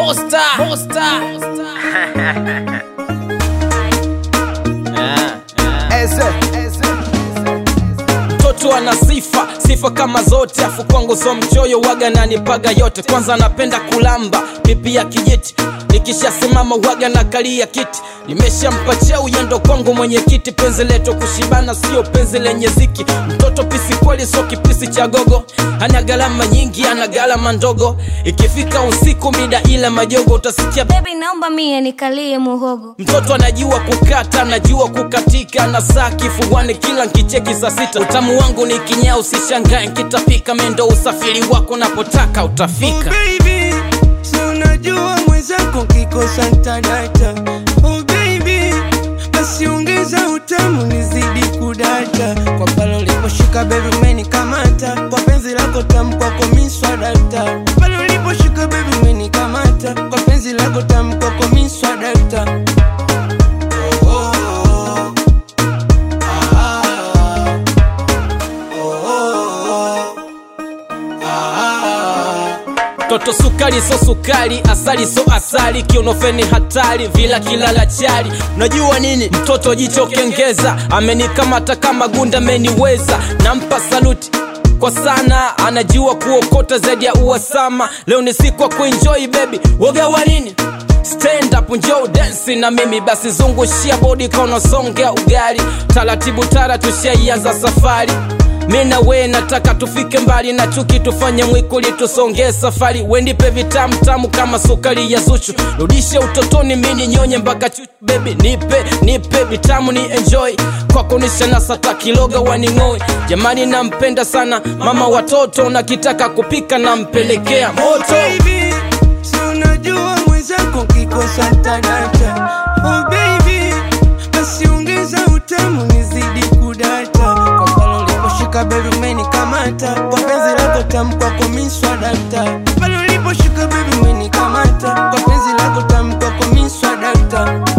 Monster. Monster. Eze, eze. mtoto ana sifa sifa kama zote afu kwangu so mchoyo waga nanipaga yote kwanza napenda kulamba pipi ya kijiti nikishasimama waga na kalia kiti nimeshampatia uyendo kwangu mwenye kiti penzi leto kushibana sio penzi lenye ziki mtoto pisi kweli so kipisi cha gogo ana gharama nyingi ana gharama ndogo ikifika usiku mida ile majogo utasikia Baby naomba mie nikalie muhogo mtoto anajua kukata anajua kukatika na saa kifuani kila nkicheki saa sita utamu wangu ni kinyaa usishangae nkitapika mendo usafiri wako napotaka utafika baby si unajua mwenzako kikosa ntadata oh baby basi ongeza utamu nizidi kudata kwa pale uliposhika bebi umenikamata kwa penzi lako tamu kwako miswadata pale uliposhika bebi umenikamata kwa penzi lako tamu kwako miswadata oh, oh, oh. Ah, oh, oh, oh. Ah, toto sukari so sukari asali so asali kionofeni hatari vila kilala chali unajua nini mtoto jicho kengeza amenikamata kama gunda ameniweza nampa saluti kwa sana anajua kuokota zaidi ya uwasama leo ni siku ya kuenjoy baby woga wa nini stand up njoo dance na mimi basi zungushia bodi kaunasongea ugali taratibu tara tushaianza safari mi na we nataka tufike mbali na chuki tufanye mwikuli tusongee safari wendipe vitamu tamu kama sukari ya zuchu rudishe utotoni mini nyonye mpaka chuchu bebi nipe nipe vitamu ni enjoy kwako nishanasata kiloga waning'oe jamani nampenda sana mama watoto nakitaka kupika nampelekea moto baby si unajua mwenzako kikosa ntadata oh baby basi ongeza utamu nizidi kudata kwa pale uliposhika bebi umenikamata kwa penzi lako tamu kwako miswadata pale uliposhika bebi umenikamata kwa penzi lako tamu kwako miswadata